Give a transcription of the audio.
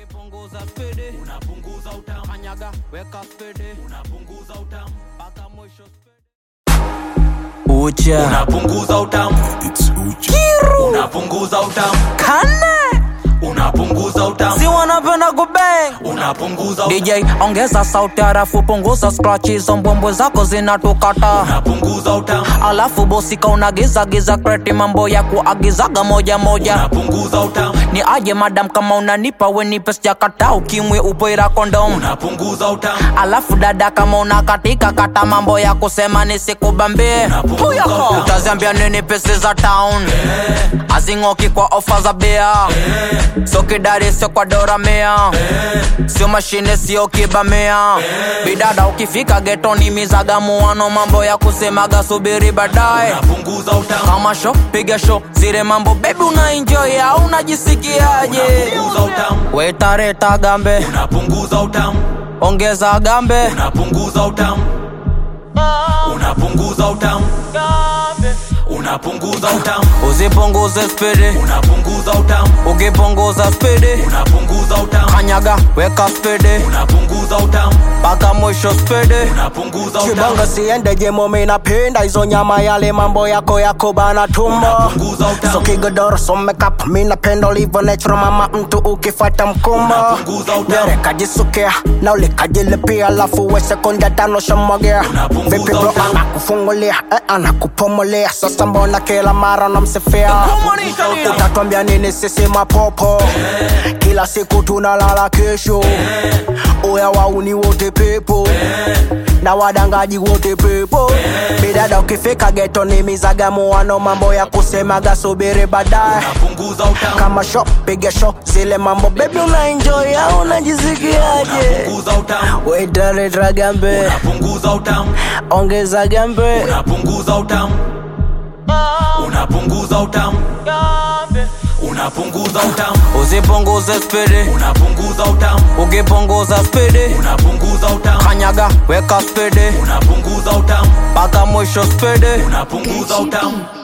ukipunguza spidi unapunguza utamu kanyaga weka spidi unapunguza utamu mpaka mwisho spidi ucha unapunguza utamu unapunguza utamu kane unapunguza utamu si wanapenda kubeng unapunguza utamu dj ongeza sauti harafu punguza scratch hizo mbwembwe zako zinatukata unapunguza utamu alafu bosika unagizagiza kreti mambo ya kuagizaga moja moja unapunguza utamu ni aje madam kama unanipa wenipe sijakata ukimwe upoira kondom unapunguza utamu alafu dada kama unakatika kata mambo ya kusema nisikubambie Unapunguza utamu. utaziambia nini pesi za town azing'oki kwa ofa za bea sio kidari sio kwa doramea sio mashine sio kibamea bidada ukifika getoni mizagamuano mambo ya kusemaga subiri baadaye unapunguza utamu kama sho piga sho zile mambo bebi unaenjoy au unajisikiaje unapunguza utamu wetareta gambe unapunguza utamu ongeza gambe unapunguza utamu unapunguza utamu unapunguza utamu usipunguze spidi unapunguza utamu ukipunguza spidi unapunguza utamu kanyaga weka spidi unapunguza utamu mpaka mwisho spidi unapunguza utamu kibongo siende jemo minapenda hizo nyama yale mambo yako yako bana tumbo unapunguza so utamu kigodoro so makeup minapenda ulivyo natural mama mtu ukifata mkumbo Unapunguza utamu. nyere kajisukia na ulikajilipia alafu we sekunde tano shamwagia Unapunguza vipi bro utamu. anakufungulia eh, anakupumulia sasa mbona kila mara namsifia utatwambia nini sisi mapopo kila siku tunalala kesho uya wauni wote pepo na wadangaji wote pepo bidada ukifika geto ni mizagamuano mambo ya kusemaga subiri baadaye unapunguza utamu kama sho piga sho zile mambo bebi unaenjoy au unajisikiaje unapunguza utamu wetareta gambe unapunguza utamu ongeza gambe unapunguza utamu unapunguza utamu unapunguza utamu usipunguze spidi unapunguza utamu ukipunguza spidi unapunguza utamu kanyaga weka spidi unapunguza utamu mpaka mwisho spidi unapunguza utamu